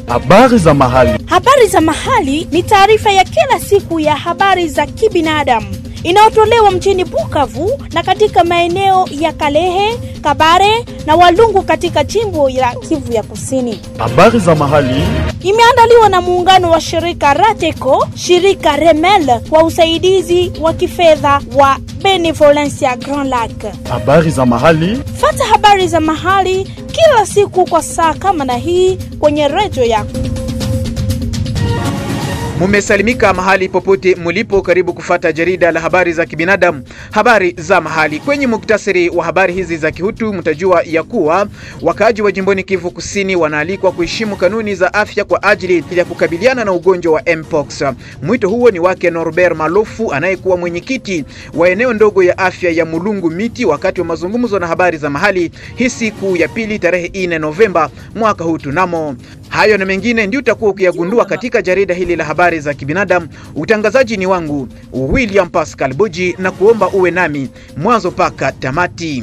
Habari za mahali. Habari za mahali ni taarifa ya kila siku ya habari za kibinadamu inayotolewa mjini Bukavu na katika maeneo ya Kalehe, Kabare na Walungu katika jimbo la Kivu ya Kusini. Habari za mahali. Imeandaliwa na muungano wa shirika Rateco, shirika Remel kwa usaidizi wa kifedha wa Benevolencia Grand Lac. Habari za mahali. Fata habari za mahali kila siku kwa saa kama na hii kwenye redio yako. Mumesalimika mahali popote mulipo, karibu kufata jarida la habari za kibinadamu, habari za mahali. Kwenye muktasari wa habari hizi za kihutu, mtajua ya kuwa wakaaji wa jimboni Kivu Kusini wanaalikwa kuheshimu kanuni za afya kwa ajili ya kukabiliana na ugonjwa wa mpox. Mwito huo ni wake Norbert Malofu anayekuwa mwenyekiti wa eneo ndogo ya afya ya Mulungu Miti wakati wa mazungumzo na habari za mahali hii siku ya pili tarehe 4 Novemba mwaka huu tunamo Hayo na mengine ndio utakuwa ukiyagundua katika jarida hili la habari za kibinadamu. Utangazaji ni wangu William Pascal Buji, na kuomba uwe nami mwanzo paka tamati.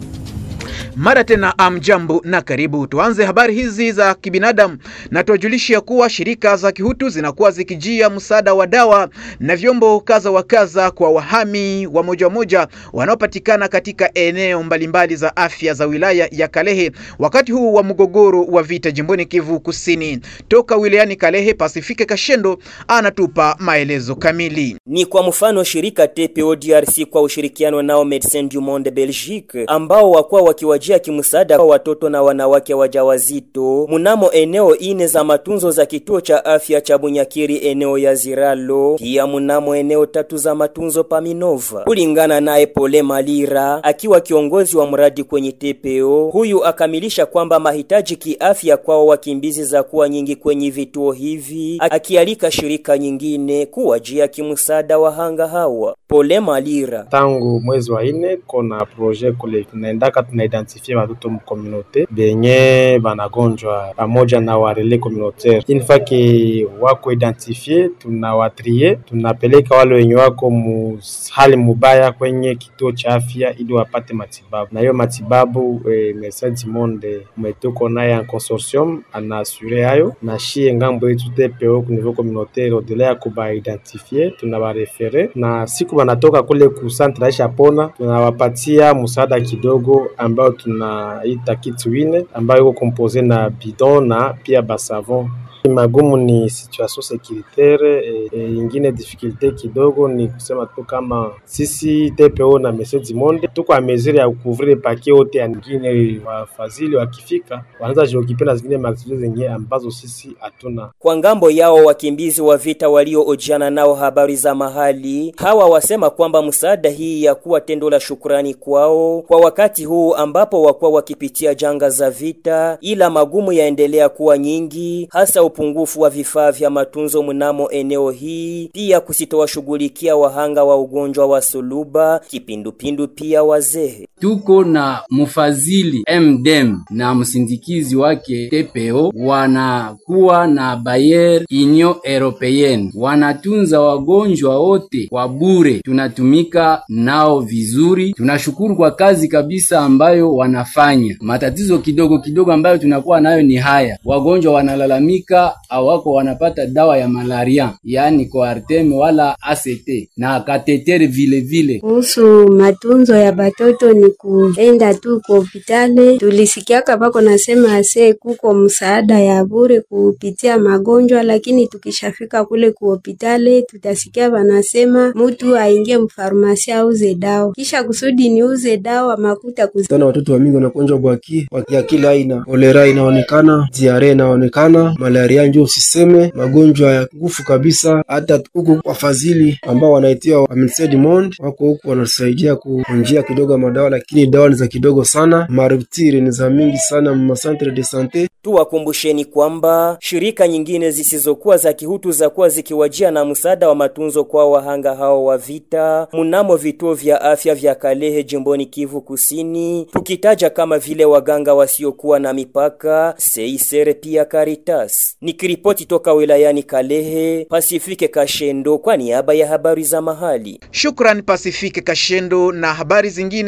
Mara tena amjambo na karibu. Tuanze habari hizi za kibinadamu na tuwajulishe kuwa shirika za kihutu zinakuwa zikijia msaada wa dawa na vyombo kaza wa kaza kwa wahami wa moja wa moja wanaopatikana katika eneo mbalimbali za afya za wilaya ya Kalehe wakati huu wa mgogoro wa vita jimboni Kivu Kusini. Toka wilayani Kalehe, Pasifike Kashendo anatupa maelezo kamili. Ni kwa mfano shirika TPO DRC kwa ushirikiano nao Medecins du Monde Belgique ambao wakuwa wakiwajia kimsaada kwa watoto na wanawake wajawazito munamo eneo ine za matunzo za kituo cha afya cha Bunyakiri eneo ya Ziralo, pia munamo eneo tatu za matunzo Paminova. Kulingana naye Pole Malira akiwa kiongozi wa mradi kwenye TPO, huyu akamilisha kwamba mahitaji kiafya kwao wakimbizi za kuwa nyingi kwenye vituo hivi, akialika shirika nyingine kuwajia kimsaada wahanga hawa. Pole Malira: tangu mwezi wa ine kona projet kule tunaendaka tunaidentifie watoto mkomunote benye banagonjwa pamoja na warele communautaire. Inifake wako identifie, tunawatrie tunapeleka wale wenye wako mu hali mubaya kwenye kituo cha afya ili wapate matibabu, na hiyo matibabu eh, Medecins du Monde umetuko naye en consortium anaasure hayo na shie ngambo yetu TPO ku niveau communautaire odela ya kubaidentifie tunabarefere na siku banatoka kule ku centre Aisha Pona tunawapatia msaada kidogo ambao tunaita kit wine ambayo iko compose na bidon na pia basavon. Magumu ni situation securitaire e, e, ingine difficulte kidogo ni kusema tu kama sisi TPO na Medecins du Monde tuko a mesure ya kucouvrir pake yote ya ngine, wafadhili wakifika wanaweza jiokipe na zingine maaktivite zingine ambazo sisi hatuna. Kwa ngambo yao wakimbizi wa vita walioojiana nao habari za mahali hawa wasema kwamba msaada hii ya kuwa tendo la shukrani kwao kwa wakati huu ambapo wakuwa wakipitia janga za vita, ila magumu yaendelea kuwa nyingi hasa upungufu wa vifaa vya matunzo mnamo eneo hii, pia kusitowashughulikia wahanga wa ugonjwa wa suluba, kipindupindu, pia wazee. Tuko na mfadhili MDM na msindikizi wake TPO, wanakuwa na Bayer Union Europeenne, wanatunza wagonjwa wote kwa bure, tunatumika nao vizuri. Tunashukuru kwa kazi kabisa ambayo wanafanya. Matatizo kidogo kidogo ambayo tunakuwa nayo ni haya, wagonjwa wanalalamika awako wanapata dawa ya malaria, yaani coartem wala ACT na katetere vile vile. Kuhusu matunzo ya batoto ni kuenda tu ku hopitali. Tulisikiaka bako nasema ase kuko msaada ya bure kupitia magonjwa, lakini tukishafika kule ku hopitali tutasikia banasema mutu aingie mfarmasi auze dawa, kisha kusudi niuze dawa makuta kuz... tana watoto wa mingi wanagonjwa bwaki bwaki ya kila aina, kolera inaonekana, diare inaonekana, malaria njo usiseme, magonjwa ya ngufu kabisa. Hata huku wafadhili ambao wanaitia wa Medecins du Monde wako huku wanasaidia kunjia kidogo madawa, lakini dawa ni za kidogo sana, marutire ni za mingi sana mu centre de sante. Tuwakumbusheni kwamba shirika nyingine zisizokuwa za kihutu za kuwa zikiwajia na msaada wa matunzo kwa wahanga hao wa vita munamo vituo vya afya vya Kalehe jimboni Kivu Kusini, tukitaja kama vile waganga wasiokuwa na mipaka, Seisere pia Caritas. Nikiripoti toka wilayani Kalehe, Pasifike Kashendo kwa niaba ya habari za mahali. Shukran Pasifike Kashendo, na habari zingine za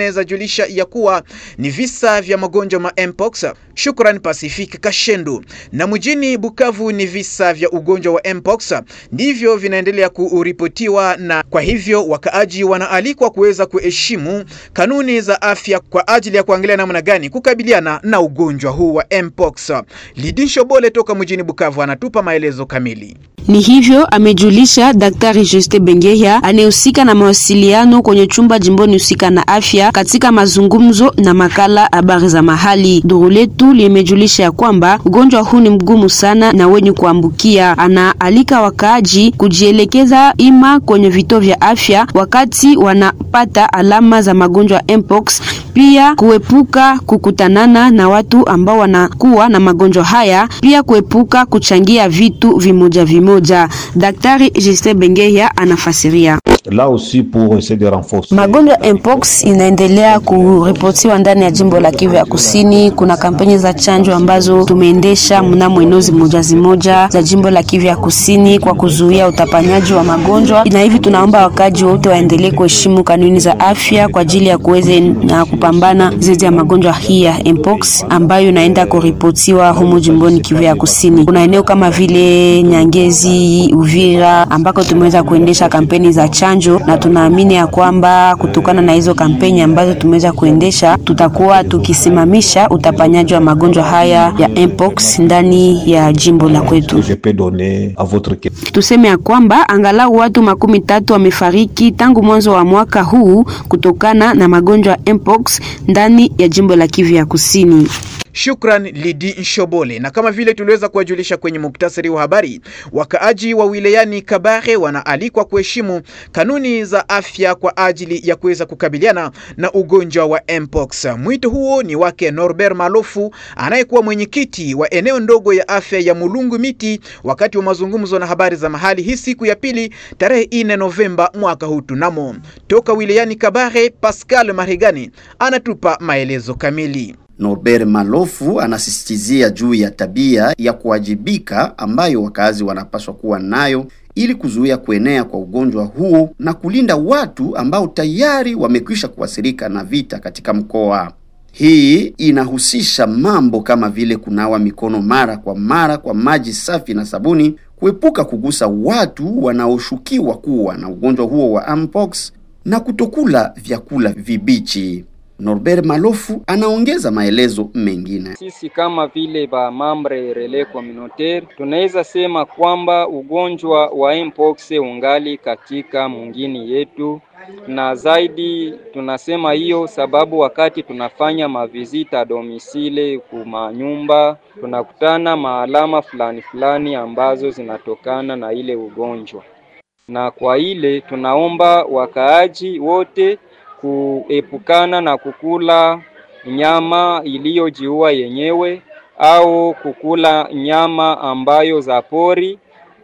kujulisha ya kuwa ni visa vya magonjwa ma mpox. Shukran Pacific Kashendo. Na mjini Bukavu ni visa vya ugonjwa wa mpox ndivyo vinaendelea kuripotiwa, na kwa hivyo wakaaji wanaalikwa kuweza kuheshimu kanuni za afya kwa ajili ya kuangalia namna gani kukabiliana na ugonjwa huu wa mpox. Lidisho Bole toka mjini Bukavu anatupa maelezo kamili. Ni hivyo amejulisha Daktari Juste Bengeya anayehusika na mawasiliano kwenye chumba jimboni husika na afya katika mazungumzo na makala habari za mahali. Duru letu limejulisha ya kwamba ugonjwa huu ni mgumu sana na wenye kuambukia. Anaalika wakaaji kujielekeza ima kwenye vituo vya afya wakati wanapata alama za magonjwa mpox, pia kuepuka kukutanana na watu ambao wanakuwa na magonjwa haya, pia kuepuka kuchangia vitu vimoja vimoja. Daktari Justin Bengeya anafasiria. Là aussi pour essayer de renforcer. Magonjwa mpox inaendelea kuripotiwa ndani ya jimbo la Kivu ya Kusini. Kuna kampeni za chanjo ambazo tumeendesha mnamo eneo zimoja zimoja za jimbo la Kivu ya Kusini kwa kuzuia utapanyaji wa magonjwa, na hivi tunaomba wakaji wote waendelee kuheshimu kanuni za afya kwa ajili ya kuweze na kupambana dhidi ya magonjwa hii ya mpox ambayo inaenda kuripotiwa humu jimboni Kivu ya Kusini. Kuna eneo kama vile Nyangezi, Uvira ambako tumeweza kuendesha kampeni za chanjo na tunaamini ya kwamba kutokana na hizo kampeni ambazo tumeweza kuendesha tutakuwa tukisimamisha utapanyaji wa magonjwa haya ya mpox ndani ya jimbo la kwetu. Je peux donner à votre question. Tuseme ya kwamba angalau watu makumi tatu wamefariki tangu mwanzo wa mwaka huu kutokana na magonjwa ya mpox ndani ya jimbo la Kivu ya Kusini. Shukran Lidi Nshobole. Na kama vile tuliweza kuwajulisha kwenye muktasari wa habari, wakaaji wa wilayani Kabare wanaalikwa kuheshimu kanuni za afya kwa ajili ya kuweza kukabiliana na ugonjwa wa mpox. Mwito huo ni wake Norbert Malofu anayekuwa mwenyekiti wa eneo ndogo ya afya ya Mulungu Miti wakati wa mazungumzo na habari za mahali hii siku ya pili tarehe 4 Novemba mwaka huu. Tunamo toka wilayani Kabare, Pascal Marigani anatupa maelezo kamili. Norbert Malofu anasisitizia juu ya tabia ya kuwajibika ambayo wakazi wanapaswa kuwa nayo ili kuzuia kuenea kwa ugonjwa huo na kulinda watu ambao tayari wamekwisha kuathirika na vita katika mkoa. Hii inahusisha mambo kama vile kunawa mikono mara kwa mara kwa maji safi na sabuni, kuepuka kugusa watu wanaoshukiwa kuwa na ugonjwa huo wa mpox na kutokula vyakula vibichi. Norbert Malofu anaongeza maelezo mengine. Sisi kama vile ba mambre relais communautaire tunaweza sema kwamba ugonjwa wa mpox ungali katika mwingini yetu, na zaidi tunasema hiyo sababu wakati tunafanya mavizita domisile kumanyumba tunakutana maalama fulani fulani ambazo zinatokana na ile ugonjwa, na kwa ile tunaomba wakaaji wote kuepukana na kukula nyama iliyojiua yenyewe au kukula nyama ambayo za pori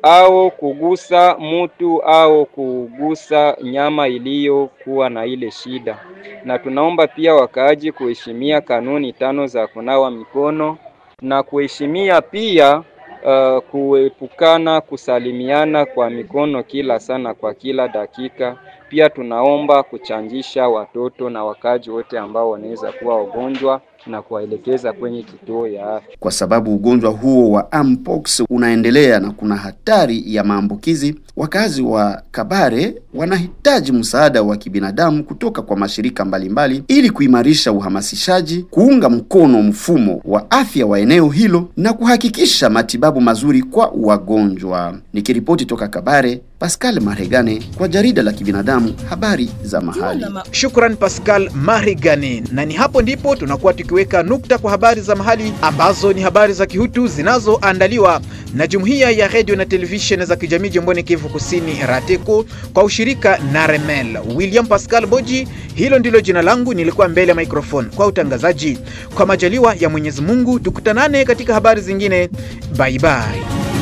au kugusa mutu au kugusa nyama iliyokuwa na ile shida. Na tunaomba pia wakaaji kuheshimia kanuni tano za kunawa mikono na kuheshimia pia uh, kuepukana kusalimiana kwa mikono kila sana kwa kila dakika. Pia tunaomba kuchanjisha watoto na wakaji wote ambao wanaweza kuwa wagonjwa na kuwaelekeza kwenye kituo ya afya. Kwa sababu ugonjwa huo wa mpox unaendelea na kuna hatari ya maambukizi, wakazi wa Kabare wanahitaji msaada wa kibinadamu kutoka kwa mashirika mbalimbali mbali, ili kuimarisha uhamasishaji, kuunga mkono mfumo wa afya wa eneo hilo na kuhakikisha matibabu mazuri kwa wagonjwa. Nikiripoti toka Kabare, Pascal Maregane kwa jarida la kibinadamu habari za mahali. Shukran Pascal Marigane, na ni hapo ndipo tunakuwa tukiweka nukta kwa habari za mahali ambazo ni habari za kihutu zinazoandaliwa na jumuiya ya redio na televisheni za kijamii jimboni Kivu Kusini RATECO kwa ushirika na Remel. William Pascal Boji, hilo ndilo jina langu, nilikuwa mbele ya microphone kwa utangazaji. Kwa majaliwa ya Mwenyezi Mungu, tukutanane katika habari zingine. Bye bye.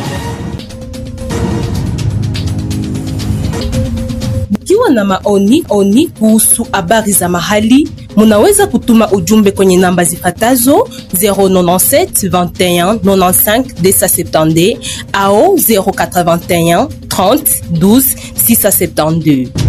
Mkiwa na maoni oni kuhusu habari za mahali, munaweza kutuma ujumbe kwenye namba zifatazo 097 21 95 270 au 081 30 12 672.